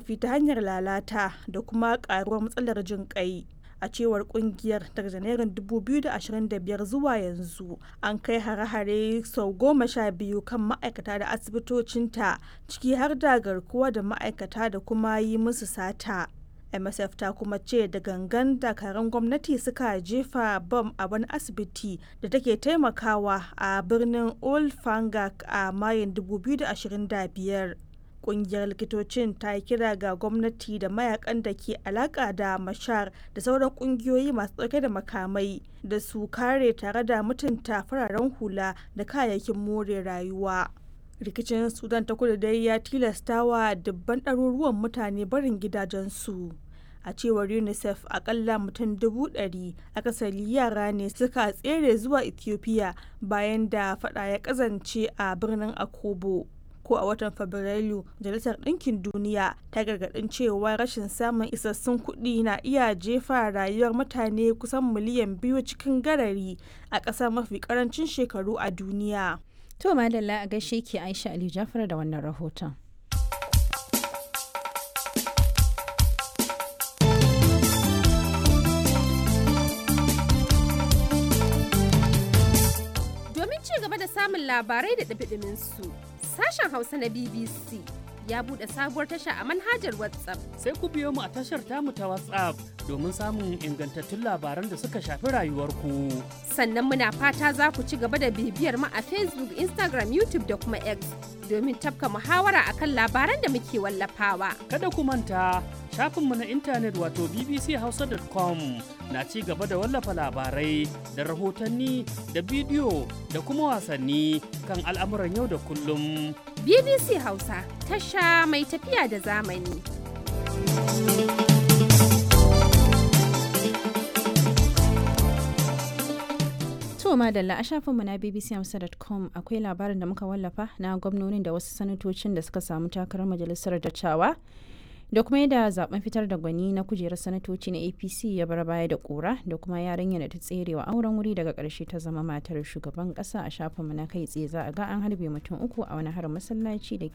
zarafi ta hanyar lalata da kuma karuwar matsalar jin kai a cewar kungiyar daga janairun 2025 zuwa yanzu an kai hare-hare sau goma sha biyu kan ma'aikata da asibitocinta ciki har da garkuwa da ma'aikata da kuma yi musu sata msf ta kuma ce da gangan dakaran gwamnati suka jefa bam a wani asibiti da take taimakawa a birnin old fangak a mayun 2025 kungiyar likitocin ta yi kira ga gwamnati da mayakan da ke alaka da mashar da sauran kungiyoyi masu dauke da makamai da su kare tare da mutunta fararen hula da kayayyakin more rayuwa rikicin sudan ta kudu dai ya tilasta wa dubban ɗaruruwan mutane barin gidajensu a cewar unicef akalla mutum dubu ɗari akasari yara ne suka tsere zuwa ethiopia bayan da fada ya kazance a birnin akobo ko a watan fabrairu majalisar ɗinkin duniya ta gargaɗin cewa rashin samun isassun kuɗi na iya jefa rayuwar mutane kusan miliyan biyu cikin garari a ƙasa mafi ƙarancin shekaru a duniya To madalla a gaishe ki Aisha Ali Jafar da wannan rahoton. Domin ci gaba da samun labarai da ɗabiɗimin su, sashen Hausa na BBC ya buɗe sabuwar tasha a manhajar WhatsApp. Sai ku biyo mu a tashar tamu ta WhatsApp domin samun ingantattun labaran da suka shafi rayuwarku. Sannan muna fata za ku ci gaba da bibiyar mu a Facebook, Instagram, YouTube da kuma X domin tafka muhawara akan labaran da muke wallafawa. Kada ku manta shafinmu na intanet wato bbchausa.com na ci gaba da wallafa labarai da rahotanni da bidiyo da kuma wasanni kan al'amuran yau da kullum. BBC Hausa tasha mai tafiya da zamani. To madalla a shafinmu na bbcamsa.com akwai labarin da muka wallafa na gwamnonin da wasu sanatocin da suka samu takarar majalisar dattawa da kuma yadda zaben fitar da gwani na kujerar sanatoci na apc ya bar baya da kura da kuma yarinya da ta tserewa auren wuri daga karshe ta zama matar shugaban kasa a shafinmu na kai tsaye za a ga an harbe mutum uku a wani harin masallaci da